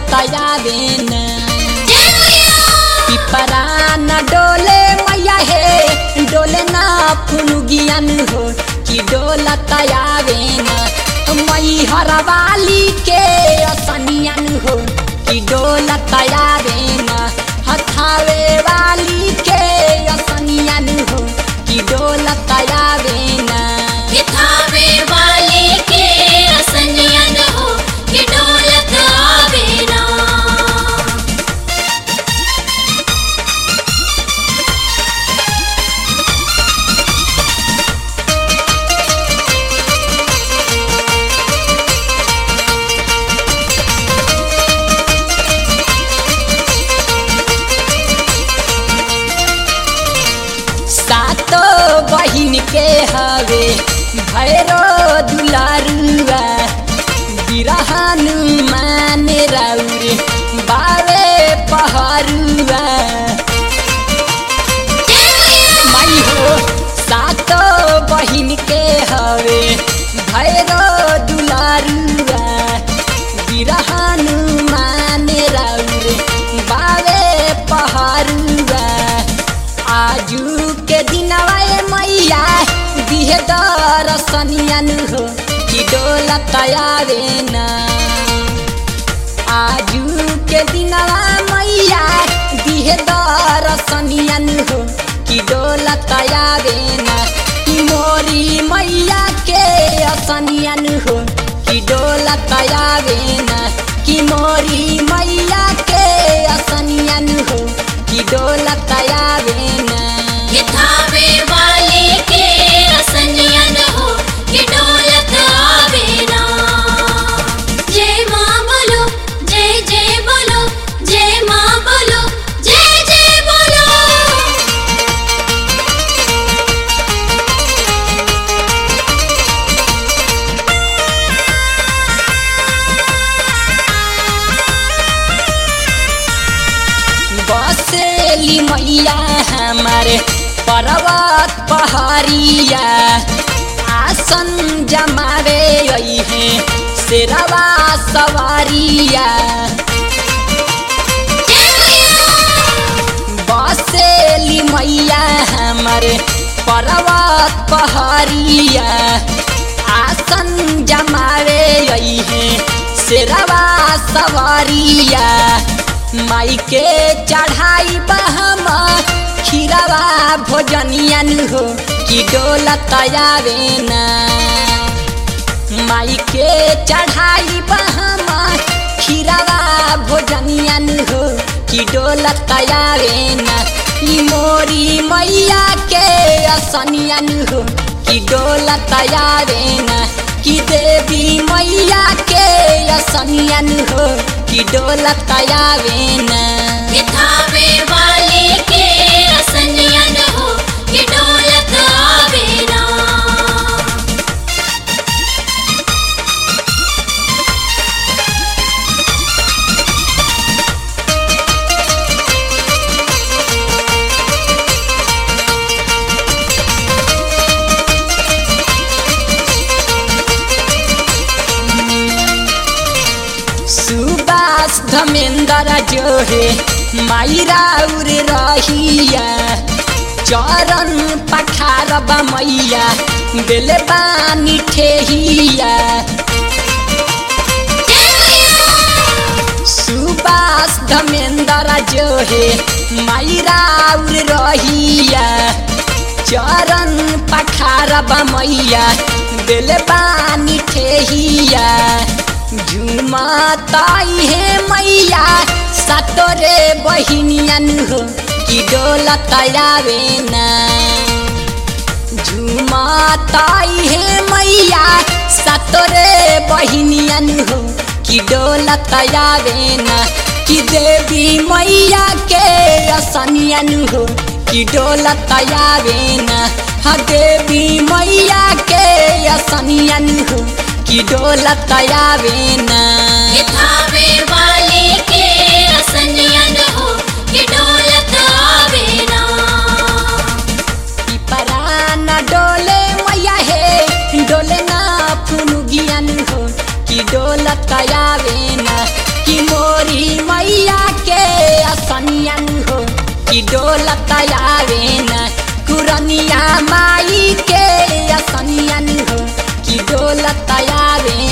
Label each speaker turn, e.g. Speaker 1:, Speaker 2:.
Speaker 1: आवे न पिपरा न डोले मैया हे डोले ना फुनुगियन हो कि डोलत आवे न मई हरवाली के असनियन हो कि डोलत आवे न हथावे वाली के असनियन हो कि डोलत आवे न
Speaker 2: थावे वाले के असनियन हो कि डोलत आवे ना
Speaker 1: सातो बहिन के हवे भैरो दुलारुआ बिरहन माने राउरे बावे पहरुआ माई हो सातो बहिन के हवे भैरो दुलारुआ बिरहन माने राउरे बावे पहरुआ आजू के दिनवा ए मैया दिहे दरसनियन हो कि डोलत आवे ना आजू के दिनवा मैया दिहे दरसनियन हो कि डोलत आवे ना कि मोरी मैया के असनियन हो कि डोलत आवे ना कि मोरी मैया के असनियन हो कि डोलत आवे ना
Speaker 2: थावे वाले के असनियन हो कि डोलत आवे ना जय मां बोलो जय जय बोलो जय मां बोलो जय जय बोलो
Speaker 1: बसेली मैया हमारे पर्वत पहाड़िया आसन जमावे है शेरवा सवारिया बसेली मैया हमारे पर्वत पहाड़िया आसन जमावे है शेरवा सवारिया माई के चढ़ाई बहम खीरवा भोजनियन हो कि डोलत आवे ना माई के चढ़ाई बहम खीरवा भोजनियन हो कि डोलत आवे ना ई मोरी मैया के असनियन हो कि डोलत आवे ना कि देवी मैया के असनियन हो कि डोलत आवे ना
Speaker 2: थावे वाले के असनियन हो कि डोलत आवे ना
Speaker 1: सुबास धमेंद्र जो है माई राउर रहिया चरण पखार मैया दिल बानी ठेहिया सुबास धमेंद्र जो है माई राउर रहिया चरण पखार मैया दिल बानी ठेहिया झुमताई है मैया सतोरे बहिनियन हो कि डोलत आवे ना झुमताई है मैया सतोरे बहिनियन हो कि डोलत आवे ना कि देवी मैया के असनियन हो कि डोलत आवे ना हा देवी मैया के असनियन हो कि डोलत आवे ना
Speaker 2: थावे वाले के असनियन हो कि डोलत आवे ना
Speaker 1: पिपरा न डोले मैया हे डोले ना फुनुगियन हो कि डोलत आवे ना कि मोर मोरी मैया के असनियन हो कि डोलत आवे न कुरनिया माई के असनियन हो कि डोलत आवे